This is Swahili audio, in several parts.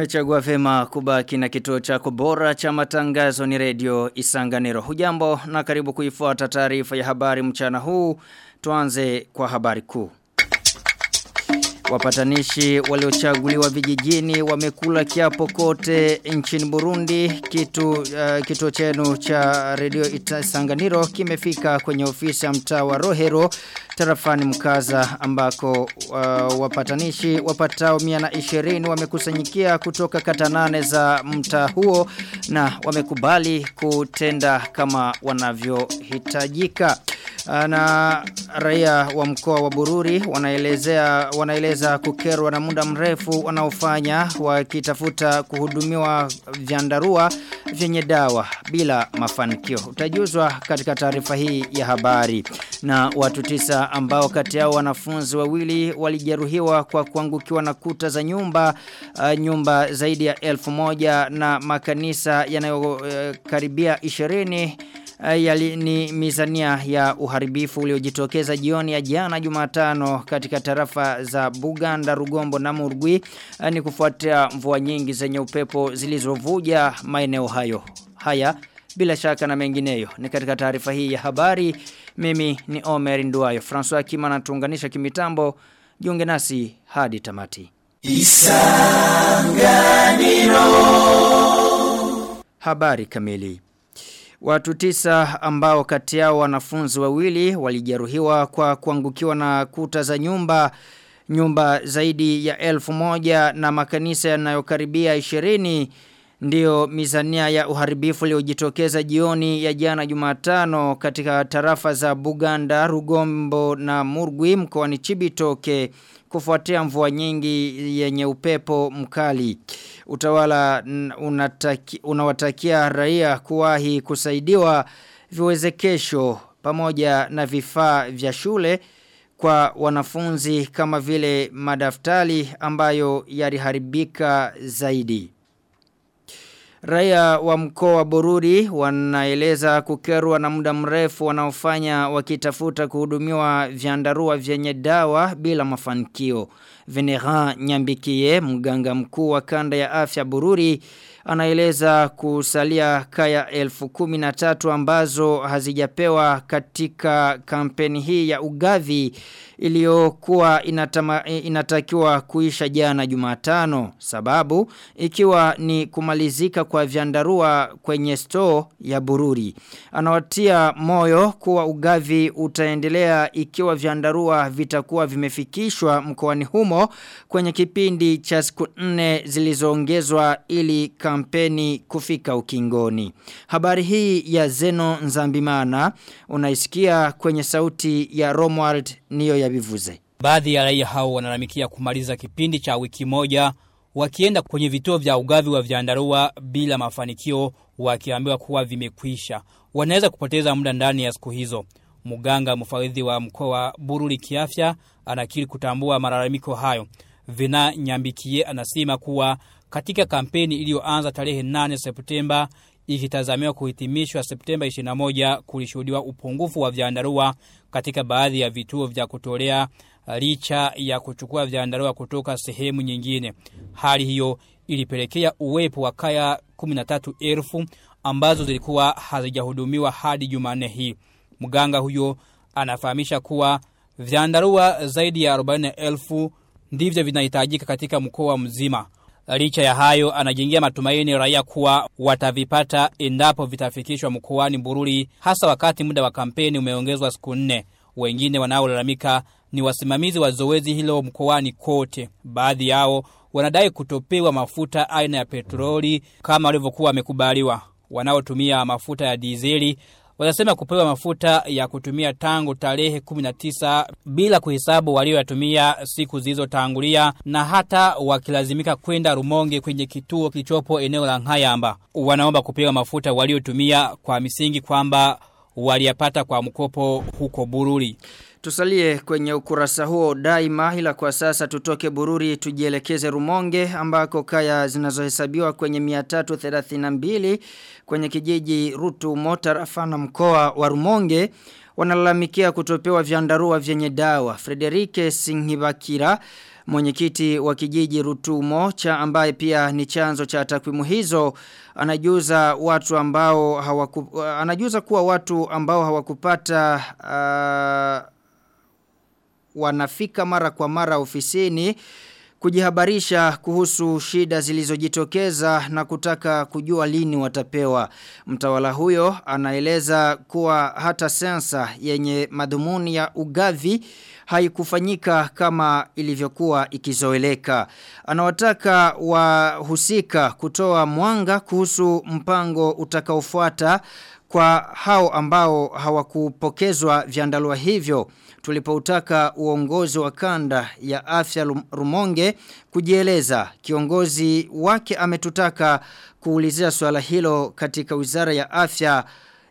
Umechagua vema kubaki na kituo chako bora cha matangazo ni redio Isanganiro. Hujambo na karibu kuifuata taarifa ya habari mchana huu. Tuanze kwa habari kuu. Wapatanishi waliochaguliwa vijijini wamekula kiapo kote nchini Burundi. Kitu uh, kituo chenu cha redio Isanganiro kimefika kwenye ofisi ya mtaa wa Rohero tarafani mkaza ambako uh, wapatanishi wapatao 120 wamekusanyikia kutoka kata nane za mtaa huo na wamekubali kutenda kama wanavyohitajika na raia wa mkoa wa Bururi wanaelezea wanaeleza kukerwa na muda mrefu wanaofanya wakitafuta kuhudumiwa vyandarua vyenye dawa bila mafanikio. Utajuzwa katika taarifa hii ya habari. Na watu tisa ambao kati yao wanafunzi wawili walijeruhiwa kwa kuangukiwa na kuta za nyumba uh, nyumba zaidi ya elfu moja na makanisa yanayokaribia uh, ishirini yali ni mizania ya uharibifu uliojitokeza jioni ya jana Jumatano katika tarafa za Buganda, Rugombo na Murgwi ni kufuatia mvua nyingi zenye upepo zilizovuja maeneo hayo. Haya bila shaka na mengineyo ni katika taarifa hii ya habari. Mimi ni Omer Nduayo. François Kima anatuunganisha kimitambo. Jiunge nasi hadi tamati. Isanganiro. Habari kamili. Watu tisa ambao kati yao wanafunzi wawili walijeruhiwa kwa kuangukiwa na kuta za nyumba nyumba zaidi ya elfu moja na makanisa yanayokaribia ishirini Ndiyo mizania ya uharibifu iliyojitokeza jioni ya jana Jumatano katika tarafa za Buganda, Rugombo na Murgwi mkoani Chibitoke kufuatia mvua nyingi yenye upepo mkali. Utawala unataki, unawatakia raia kuwahi kusaidiwa viwezekesho pamoja na vifaa vya shule kwa wanafunzi kama vile madaftari ambayo yaliharibika zaidi. Raia wa mkoa wa Bururi wanaeleza kukerwa na muda mrefu wanaofanya wakitafuta kuhudumiwa vyandarua vyenye dawa bila mafanikio. Venera Nyambikie, mganga mkuu wa kanda ya afya Bururi, anaeleza kusalia kaya elfu kumi na tatu ambazo hazijapewa katika kampeni hii ya ugavi iliyokuwa inatakiwa kuisha jana Jumatano sababu ikiwa ni kumalizika kwa vyandarua kwenye store ya Bururi anawatia moyo kuwa ugavi utaendelea ikiwa vyandarua vitakuwa vimefikishwa mkoani humo kwenye kipindi cha siku nne zilizoongezwa ili kampeni kufika ukingoni habari hii ya Zeno Nzambimana unaisikia kwenye sauti ya Romwald niyo ya bivuze. Baadhi ya raia hao wanalalamikia kumaliza kipindi cha wiki moja wakienda kwenye vituo vya ugavi wa vyandarua bila mafanikio wakiambiwa kuwa vimekwisha. Wanaweza kupoteza muda ndani ya siku hizo. Muganga mfawidhi wa mkoa wa Bururi kiafya anakiri kutambua malalamiko hayo. Vina Nyambikie anasema kuwa katika kampeni iliyoanza tarehe 8 Septemba ikitazamiwa kuhitimishwa Septemba 21 kulishuhudiwa upungufu wa vyandarua katika baadhi ya vituo vya kutolea licha ya kuchukua vyandarua kutoka sehemu nyingine. Hali hiyo ilipelekea uwepo wa kaya 13,000 ambazo zilikuwa hazijahudumiwa hadi Jumanne hii. Mganga huyo anafahamisha kuwa vyandarua zaidi ya 40,000 ndivyo vinahitajika katika mkoa mzima. Licha ya hayo anajengia matumaini raia kuwa watavipata endapo vitafikishwa mkoani Bururi hasa wakati muda wa kampeni umeongezwa siku nne. Wengine wanaolalamika ni wasimamizi wa zoezi hilo mkoani kote. Baadhi yao wanadai kutopewa mafuta aina ya petroli kama walivyokuwa wamekubaliwa. Wanaotumia mafuta ya dizeli wanasema kupewa mafuta ya kutumia tangu tarehe 19 bila kuhesabu walioyatumia siku zilizotangulia na hata wakilazimika kwenda Rumonge kwenye kituo kilichopo eneo la Nkayamba. Wanaomba kupewa mafuta waliotumia kwa misingi kwamba waliyapata kwa mkopo huko Bururi. Tusalie kwenye ukurasa huo daima ila kwa sasa tutoke Bururi tujielekeze Rumonge ambako kaya zinazohesabiwa kwenye 332 kwenye kijiji Rutu Motarafa na mkoa wa Rumonge wanalalamikia kutopewa vyandarua vyenye dawa. Frederike Singhibakira Mwenyekiti wa kijiji Rutumo cha ambaye pia ni chanzo cha takwimu hizo anajuza watu ambao hawaku, anajuza kuwa watu ambao hawakupata uh, wanafika mara kwa mara ofisini kujihabarisha kuhusu shida zilizojitokeza na kutaka kujua lini watapewa. Mtawala huyo anaeleza kuwa hata sensa yenye madhumuni ya ugavi haikufanyika kama ilivyokuwa ikizoeleka. Anawataka wahusika kutoa mwanga kuhusu mpango utakaofuata kwa hao ambao hawakupokezwa viandalua hivyo tulipoutaka uongozi wa kanda ya afya Rumonge kujieleza kiongozi wake ametutaka kuulizia swala hilo katika wizara ya afya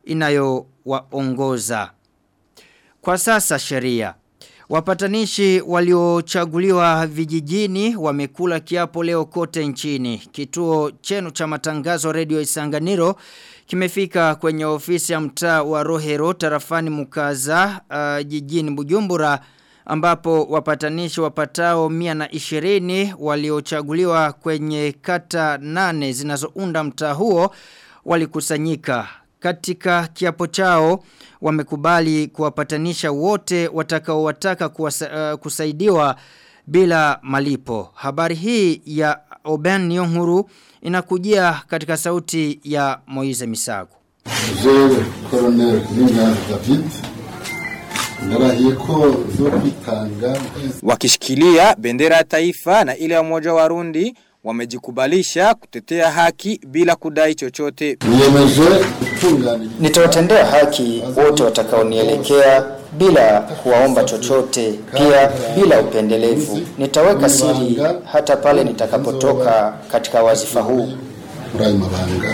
inayowaongoza kwa sasa sheria Wapatanishi waliochaguliwa vijijini wamekula kiapo leo kote nchini. Kituo chenu cha matangazo Radio Isanganiro kimefika kwenye ofisi ya mtaa wa Rohero tarafani Mukaza uh, jijini Bujumbura ambapo wapatanishi wapatao 120 waliochaguliwa kwenye kata nane zinazounda mtaa huo walikusanyika katika kiapo chao wamekubali kuwapatanisha wote watakaowataka kuwasa, uh, kusaidiwa bila malipo. Habari hii ya Oben Nyonguru inakujia katika sauti ya Moize Misago. Jewe Colonel Ninga David Narahiye ko zo kwitanga wakishikilia bendera ya taifa na ile ya umoja wa Rundi wamejikubalisha kutetea haki bila kudai chochote. niyemeje gutunganya Nitawatendea haki wote watakaonielekea bila kuwaomba chochote, pia bila upendelevu. Nitaweka siri hata pale nitakapotoka katika wazifa huu. muri ayo mabanga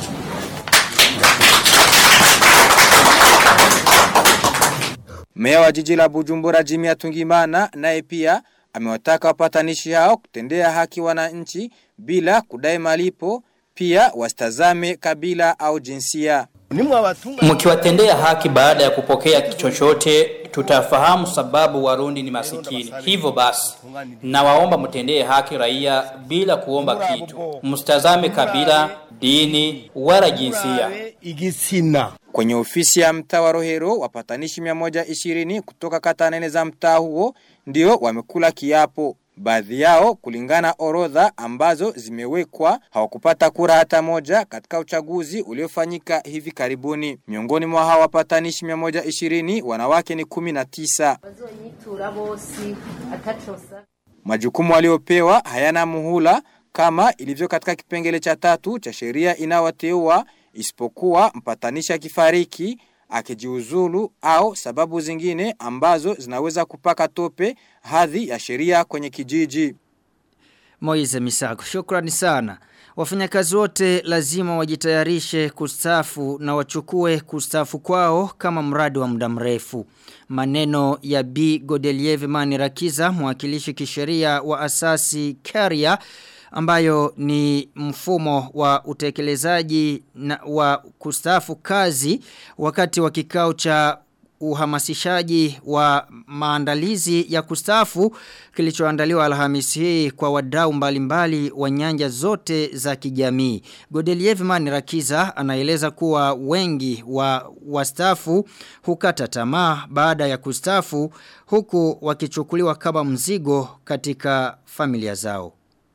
Meya wa jiji la Bujumbura Jimmy Atungimana naye pia amewataka wapatanishi hao kutendea haki wananchi bila kudai malipo pia wasitazame kabila au jinsia. Mkiwatendea haki baada ya kupokea chochote tutafahamu sababu Warundi ni masikini. Hivyo basi nawaomba mtendee haki raia bila kuomba kitu. Msitazame kabila, dini wala jinsia. Kwenye ofisi ya mtaa wa Rohero wapatanishi 120 kutoka kata nene za mtaa huo ndio wamekula kiapo. Baadhi yao kulingana orodha ambazo zimewekwa hawakupata kura hata moja katika uchaguzi uliofanyika hivi karibuni. Miongoni mwa hawa wapatanishi 120 wanawake ni 19. bazoyitura bose atacosa Majukumu waliopewa hayana muhula kama ilivyo katika kipengele cha tatu cha sheria inawateua isipokuwa mpatanishi akifariki akijiuzulu au sababu zingine ambazo zinaweza kupaka tope hadhi ya sheria kwenye kijiji. Moize Misago, shukrani sana. Wafanyakazi wote lazima wajitayarishe kustafu na wachukue kustafu kwao kama mradi wa muda mrefu. Maneno ya B. Godelieve Manirakiza, mwakilishi kisheria wa asasi Carrier, ambayo ni mfumo wa utekelezaji na wa kustafu kazi wakati wa kikao cha uhamasishaji wa maandalizi ya kustafu kilichoandaliwa Alhamisi hii kwa wadau mbalimbali wa nyanja zote za kijamii. Godeliev Manirakiza anaeleza kuwa wengi wa wastafu hukata tamaa baada ya kustafu huku wakichukuliwa kama mzigo katika familia zao.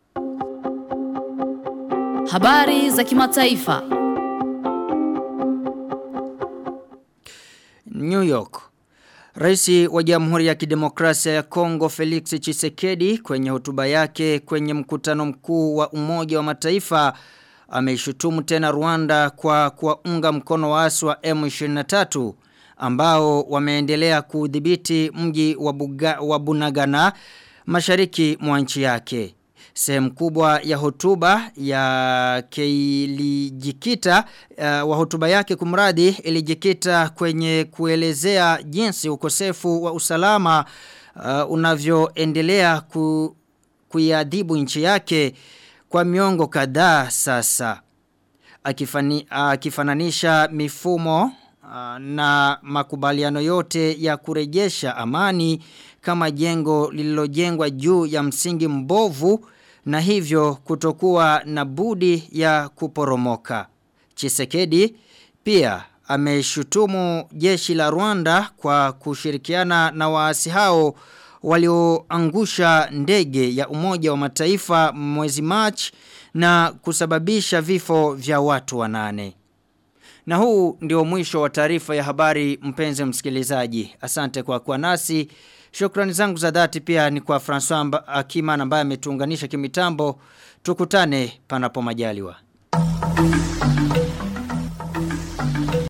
Habari za kimataifa. New York. Raisi wa Jamhuri ya Kidemokrasia ya Kongo Felix Chisekedi kwenye hotuba yake kwenye mkutano mkuu wa Umoja wa Mataifa ameishutumu tena Rwanda kwa kuwaunga mkono waasi wa M23 ambao wameendelea kudhibiti mji wa, Buga, wa Bunagana mashariki mwa nchi yake. Sehemu kubwa ya hotuba ya ilijikita uh, wa hotuba yake kumradi ilijikita kwenye kuelezea jinsi ukosefu wa usalama uh, unavyoendelea ku, kuiadhibu nchi yake kwa miongo kadhaa sasa. Akifani, akifananisha mifumo uh, na makubaliano yote ya kurejesha amani kama jengo lililojengwa juu ya msingi mbovu na hivyo kutokuwa na budi ya kuporomoka. Chisekedi pia ameshutumu jeshi la Rwanda kwa kushirikiana na waasi hao walioangusha ndege ya umoja wa mataifa mwezi March na kusababisha vifo vya watu wanane. Na huu ndio mwisho wa taarifa ya habari mpenzi msikilizaji. Asante kwa kuwa nasi. Shukrani zangu za dhati pia ni kwa François Akima ambaye ametuunganisha kimitambo. Tukutane panapo majaliwa.